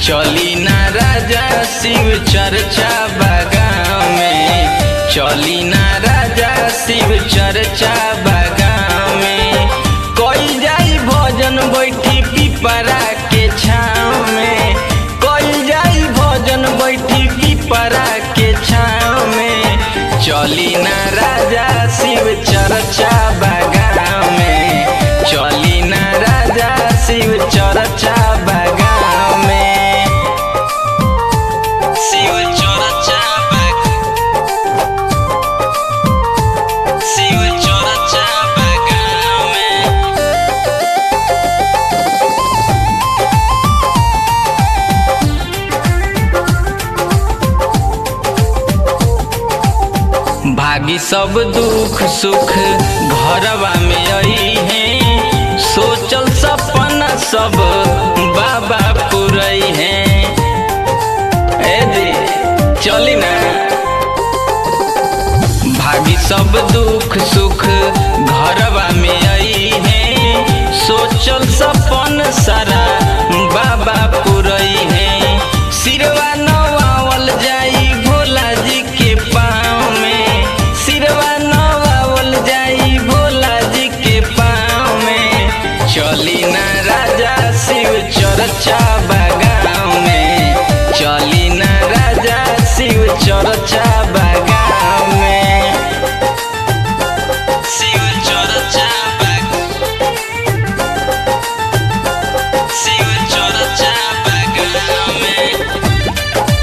चली ना राजा शिव चर्चा बागान में चली ना राजा शिव चर्चा बागान में कोई जाई भोजन बैठी पिपरा के छाँव में कोई जाई भोजन बैठी पिपरा के छाँव में चली ना राजा शिव चर्चा बागान में चली ना राजा शिव चर्चा बागान में शिव चर्चा बाग शिव चर्चा बागान में भागी सब दुख सुख घरवा में आई है सोचल सपना सब बाबा पुरई है ए जी चली ना भागी सब दुख सुख घरवा में आई है सोचल सपन सारा बाबा पुरई है सिरवा नवावल जाई भोला जी के पाँव में सिरवा नवावल जाई भोला जी के पाँव में चली ना राजा शिव चर्चा बागान में चली ना राजा शिव चर्चा बागान में शिव चर्चा बाग शिव चर्चा बागान में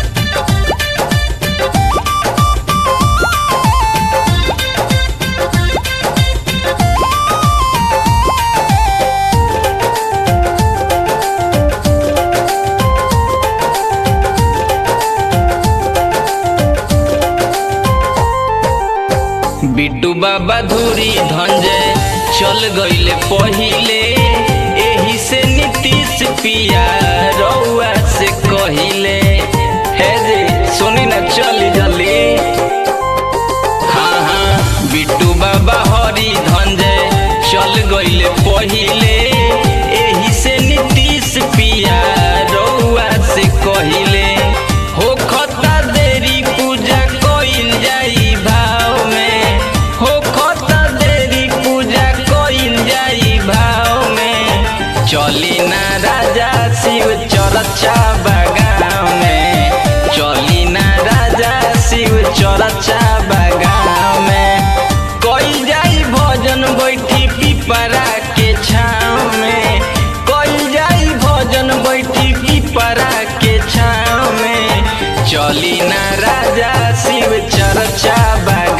बिट्टू बाबा धूरी धंजय चल गईले पहिले एही से नीतीश पिया रउआ से कहिले हे जे सुनी ना चली जल्दी हाँ हाँ बिट्टू बाबा हरी धंजय चल गईले पहिले एही से नीतीश पिया रउआ से कहिले हो खता देरी पूजा कइल जाई भाव में हो खता देरी पूजा कइल जाई भाव में चली ना राजा शिव चर्चा बागान में चली ना राजा शिव चर्चा बागान में कोई जाई भोजन बैठी पिपरा के छाँव में कोई जाई भोजन बैठी पिपरा के छाँव में चली ना राजा शिव चर्चा बागान